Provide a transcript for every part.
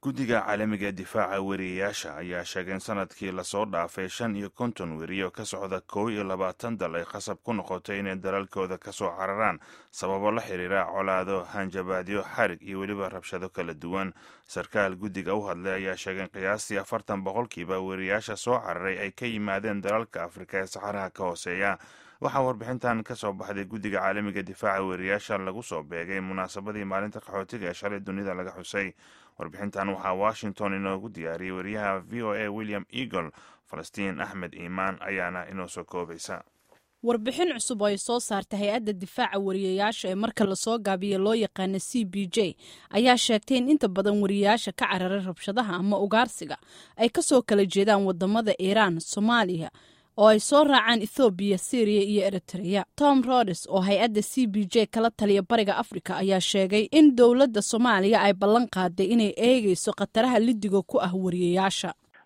guddiga caalamiga ee difaaca weriyayaasha ayaa sheegay in sanadkii lasoo dhaafay shan iyo konton weriyo ka socda kow iyo labaatan dal ay qasab ku noqotay inay dalalkooda ka soo cararaan sababo la xiriira colaado hanjabaadyo xarig iyo weliba rabshado kala duwan sarkaal guddiga u hadlay ayaa sheegay in qiyaastii afartan boqolkiiba weriyayaasha soo cararay ay ka yimaadeen dalalka afrika ee saxaraha ka hooseeya waxaa warbixintan ka soo baxday guddiga caalamiga difaaca weriyayaasha lagu soo beegay munaasabadii maalinta qaxootiga ee shalay dunida laga xusay warbixintan waxaa washington inoogu diyaariyey weriyaha v o a william eagle falastiin axmed iimaan ayaana inoo soo koobaysa warbixin cusub oo ay soo saartay hay-adda difaaca wariyayaasha ee marka lasoo gaabiya loo yaqaana c b j ayaa sheegtay in inta badan wariyayaasha ka cararay rabshadaha ama ugaarsiga ay kasoo kala jeedaan wadamada iiraan soomaaliya oo ay soo raacaan ethoobiya syriya iyo eritreya tom rodes oo hay-adda c b j kala taliya bariga afrika ayaa sheegay in dowladda soomaaliya ay ballan qaaday inay eegayso khataraha lidiga ku ah wariyayaasha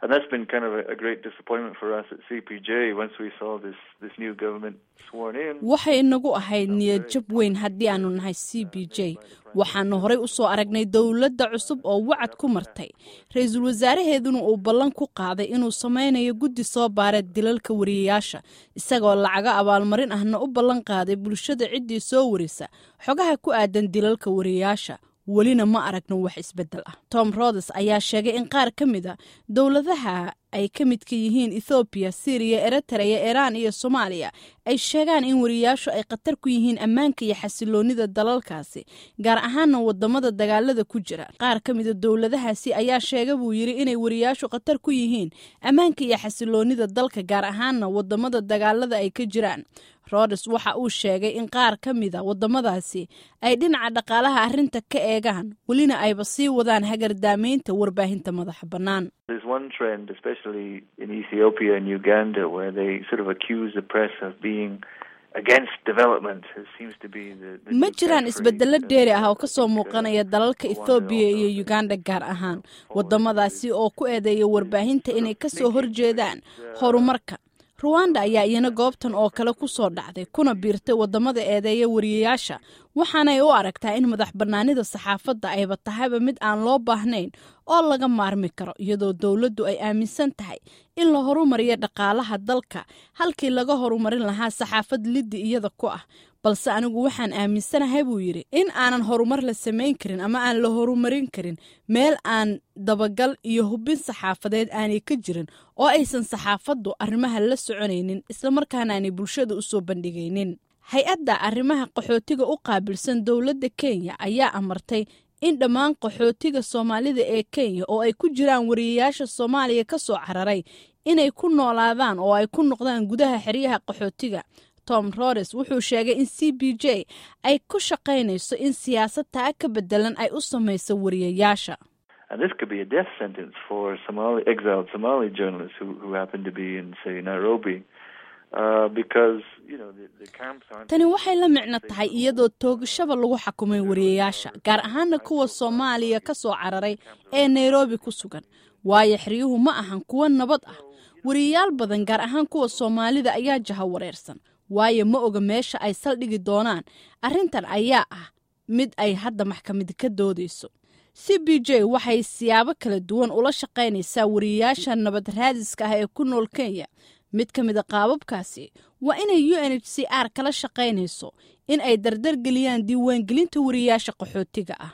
waxay inagu ahayd niyad jab weyn haddii aanu nahay c b j waxaanu horay u soo aragnay dowladda cusub oo wacad ku martay ra-iisul wasaaraheeduna uu ballan ku qaaday inuu samaynayo guddi soo baara dilalka wariyayaasha isagoo lacago abaalmarin ahna u ballan qaaday bulshada ciddii soo warisa xogaha ku aadan dilalka wariyayaasha welina ma aragno wax isbeddel ah tom rodes ayaa sheegay in qaar ka mid a dowladaha ay ka midka yihiin ethoobiya syriya eritreya iiraan iyo soomaaliya ay sheegaan in wariyayaashu ay khatar ku yihiin ammaanka iyo xasiloonida dalalkaasi gaar ahaana wadamada dagaalada ku jira qaar ka mida dowladahaasi ayaa sheega buu yidhi inay wariyayaashu khatar ku yihiin ammaanka iyo xasiloonida dalka gaar ahaana wadamada dagaalada ay ka jiraan rodes waxa uu sheegay in qaar ka mida wadamadaasi ay dhinaca dhaqaalaha arrinta ka eegaan welina ayba sii wadaan hagardaamaynta warbaahinta madaxa bannaan ma jiraan isbedelo dheeri ah oo kasoo muuqanaya dalalka ethoobiya iyo uganda gaar ahaan wadamadaasi oo ku eedeeya warbaahinta inay kasoo horjeedaan horumarka ruwanda ayaa iyana goobtan oo kale ku soo dhacday kuna biirtay wadamada eedeeya wariyayaasha waxaanay u aragtaa in madax bannaanida saxaafadda ayba tahayba mid aan loo baahnayn oo laga maarmi karo iyadoo dowladdu ay aaminsan tahay in la horumariyo dhaqaalaha dalka halkii laga horumarin lahaa saxaafad liddi iyada ku ah balse anigu waxaan aaminsanahay buu yidhi in aanan horumar la samayn karin ama aan la horumarin karin meel aan dabagal iyo hubin saxaafadeed aanay ka jirin oo aysan saxaafaddu arrimaha la soconaynin islamarkaana aanay bulshada u soo bandhigaynin hay-adda arrimaha qaxootiga u qaabilsan dowladda kenya ayaa amartay in dhammaan qaxootiga soomaalida ee kenya oo ay ku jiraan wariyayaasha soomaaliya ka soo cararay inay ku noolaadaan oo ay ku noqdaan gudaha xeryaha qaxootiga tom rodes wuxuu sheegay in c b j ay ku shaqaynayso in siyaasad taa ka bedelan ay u samayso wariyayaasha tani waxay la micno tahay iyadoo toogashaba lagu xakumay wariyayaasha gaar ahaana kuwa soomaaliya ka soo cararay ee nairobi ku sugan waayo xeryuhu ma ahan kuwo nabad ah wariyayaal badan gaar ahaan kuwa soomaalida ayaa jaha wareersan waayo ma oga meesha ay saldhigi doonaan arrintan ayaa ah mid ay hadda maxkamadi ka doodayso c b j waxay siyaabo kala duwan ula shaqaynaysaa wariyayaasha nabad raadiska ah ee ku nool kenya mid ka mid a qaababkaasi waa inay u n h c r kala shaqaynayso in ay dardargeliyaan diiwaangelinta wariyayaasha qaxootiga ah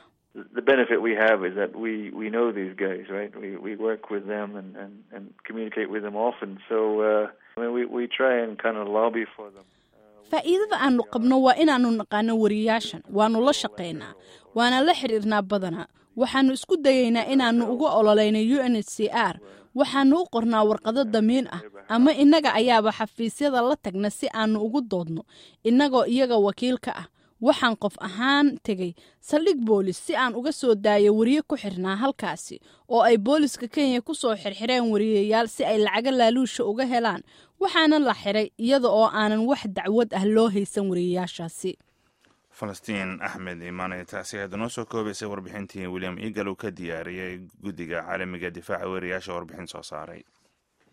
faa'iidada aanu qabno waa inaannu naqaano wariyayaashan waannu la shaqaynaa waana la xidhiirnaa badanaa waxaannu isku dayaynaa inaannu uga ololayno u n h c r waxaannu u qornaa warqado damiin ah ama innaga ayaaba xafiisyada la tagna si aannu ugu doodno innagoo iyaga wakiil ka ah waxaan qof ahaan tegey saldhig boolis si aan uga soo daayo wariye ku xirnaa halkaasi oo ay booliska kenya ku soo xirxireen wariyayaal si ay lacago laaluusha uga helaan waxaana la xiray iyada oo aanan wax dacwad ah loo haysan wariyayaashaasi falastiin axmed imaanay taasi aada noo soo koobaysay warbixintii william eagle uu ka diyaariyey guddiga caalamiga difaaca weriyaasha warbixin soo saaray